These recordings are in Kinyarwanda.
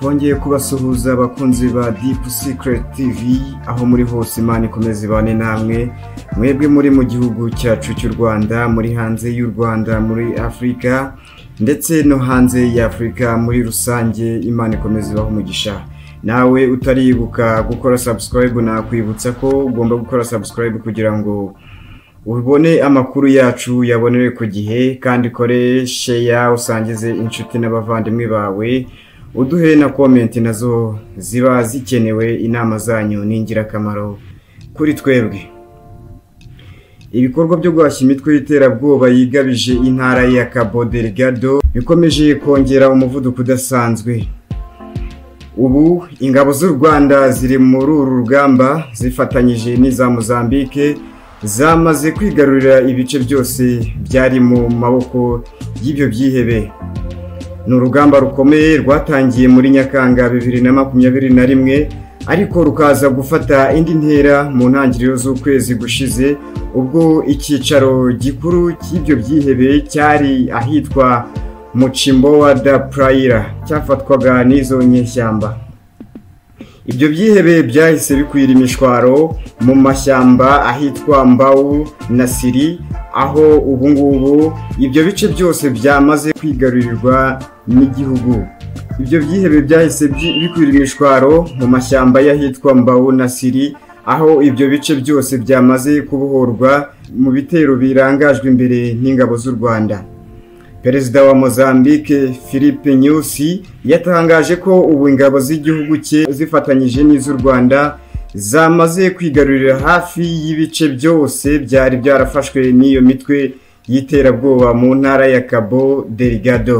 bongeye kubasuhuza abakunzi ba Deep Secret TV aho muri hose imana ikomeza ibane namwe mwebwe muri mu gihugu cyacu cy'u Rwanda muri hanze y'u Rwanda muri Afurika ndetse no hanze y'Afurika muri rusange imana ikomeza ibaho umugisha nawe utaribuka gukora subscribe nakwibutsa ko ugomba gukora subscribe kugira ngo ubone amakuru yacu yabonewe ku gihe kandi ukoreshe ya usangize inshuti n'abavandimwe bawe uduhe na komenti nazo ziba zikenewe inama zanyu ni ingirakamaro kuri twebwe ibikorwa byo guhashya imitwe y'iterabwoba yigabije intara ya cabo delgado bikomeje kongera umuvuduko udasanzwe ubu ingabo z'u rwanda ziri muri uru rugamba zifatanyije n'iza mozambique zamaze kwigarurira ibice byose byari mu maboko y'ibyo byihebe ni urugamba rukomeye rwatangiye muri nyakanga bibiri na makumyabiri na rimwe ariko rukaza gufata indi ntera mu ntangiriro z'ukwezi gushize ubwo icyicaro gikuru cy'ibyo byihebe cyari ahitwa mucimbowa da purayira cyafatwaga n'izo nyeshyamba ibyo byihebe byahise bikwira imishwaro mu mashyamba ahitwa mbawu na siri aho ubu ngubu ibyo bice byose byamaze kwigarurirwa n'igihugu ibyo byihebe byahise bikwira imishwaro mu mashyamba y'ahitwa mbawu na siri aho ibyo bice byose byamaze kubohorwa mu bitero birangajwe imbere n'ingabo z'u rwanda perezida wa mozambique philippe nyusi yatangaje ko ubu ingabo z'igihugu cye zifatanyije n'iz'u rwanda zamaze kwigarurira hafi y'ibice byose byari byarafashwe n'iyo mitwe y'iterabwoba mu ntara ya cabo delgado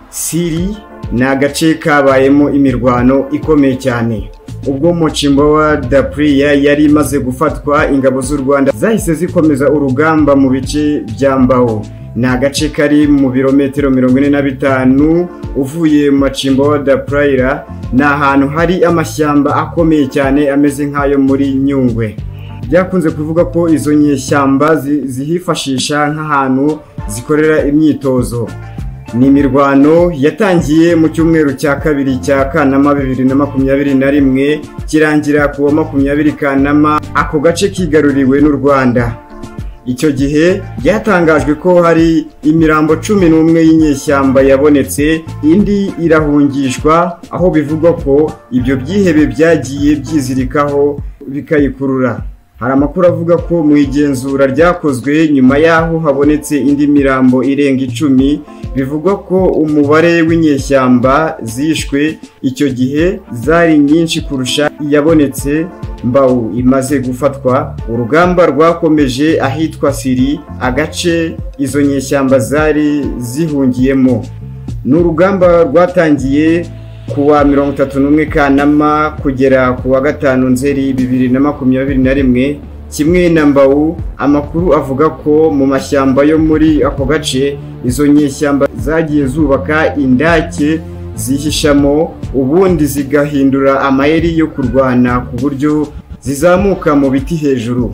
siri ni agace kabayemo imirwano ikomeye cyane ubwo mucimbo wa dapuriya yari imaze gufatwa ingabo z'u rwanda zahise zikomeza urugamba mu bice byambaho ni agace kari mu birometero mirongo ine na bitanu uvuye mu macimbo wa dapurayira ni ahantu hari amashyamba akomeye cyane ameze nk'ayo muri nyungwe byakunze kuvuga ko izo nyeshyamba zihifashisha nk'ahantu zikorera imyitozo ni imirwano yatangiye mu cyumweru cya kabiri cya kanama bibiri na makumyabiri na rimwe kirangira ku wa makumyabiri kanama ako gace kigaruriwe n'u rwanda icyo gihe byatangajwe ko hari imirambo cumi n'umwe y'inyeshyamba yabonetse indi irahungishwa aho bivugwa ko ibyo byihebe byagiye byizirikaho bikayikurura hari amakuru avuga ko mu igenzura ryakozwe nyuma y'aho habonetse indi mirambo irenga icumi bivugwa ko umubare w'inyeshyamba zishwe icyo gihe zari nyinshi kurusha iyabonetse mbawu imaze gufatwa urugamba rwakomeje ahitwa siri agace izo nyeshyamba zari zihungiyemo ni urugamba rwatangiye ku wa mirongo itatu n'umwe kanama kugera ku wa gatanu nzeri bibiri na makumyabiri na rimwe kimwe na mbawu amakuru avuga ko mu mashyamba yo muri ako gace izo nyeshyamba zagiye zubaka indake zihishamo ubundi zigahindura amayeri yo kurwana ku buryo zizamuka mu biti hejuru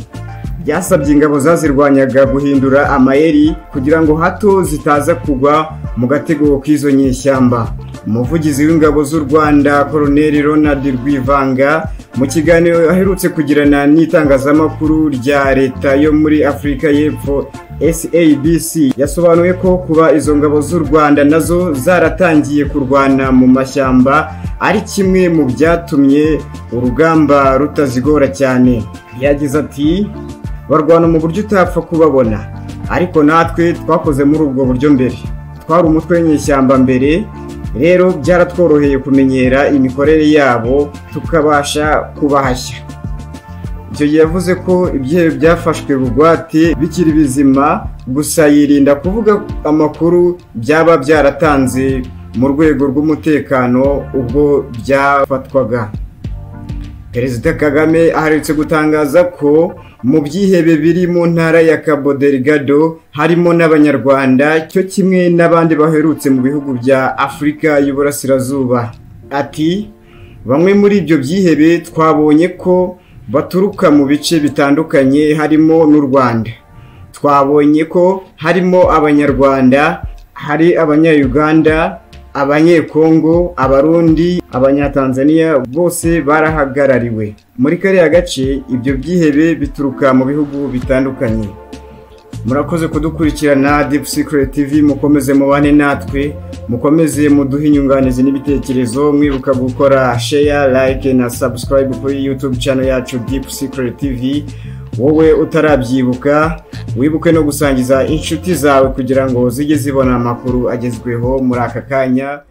byasabye ingabo zazirwanyaga guhindura amayeri kugira ngo hato zitaza kugwa mu gatego k'izo nyeshyamba umuvugizi w'ingabo z'u rwanda koroneri ronald rwivanga mu kiganiro aherutse kugirana n'itangazamakuru rya leta yo muri afurika y'epfo SABC yasobanuye ko kuba izo ngabo z'u Rwanda nazo zaratangiye kurwana mu mashyamba ari kimwe mu byatumye urugamba rutazigora cyane yagize ati barwana mu buryo utapfa kubabona ariko natwe twakoze muri ubwo buryo mbere twari umutwe w'inyeshyamba mbere rero byaratworoheye kumenyera imikorere yabo tukabasha kubahashya icyo gihe yavuze ko ibyehe byafashwe bugwate bikiri bizima gusa yirinda kuvuga amakuru byaba byaratanze mu rwego rw'umutekano ubwo byafatwaga perezida kagame aherutse gutangaza ko mu byihebe biri mu ntara ya cabo delgado harimo n'abanyarwanda cyo kimwe n'abandi baherutse mu bihugu bya afurika y'uburasirazuba ati bamwe muri ibyo byihebe twabonye ko baturuka mu bice bitandukanye harimo n'u rwanda twabonye ko harimo abanyarwanda hari abanyayuganda abanyekongo abarundi abanyatanzaniya bose barahagarariwe muri kariya gace ibyo byihebe bituruka mu bihugu bitandukanye murakoze kudukurikirana Deep Secret TV mukomeze mubane natwe mukomeze muduhe inyunganizi n'ibitekerezo mwibuka gukora share like na subscribe kuri YouTube channel yacu Deep Secret TV wowe utarabyibuka wibuke no gusangiza inshuti zawe kugira ngo zijye zibona amakuru agezweho muri aka kanya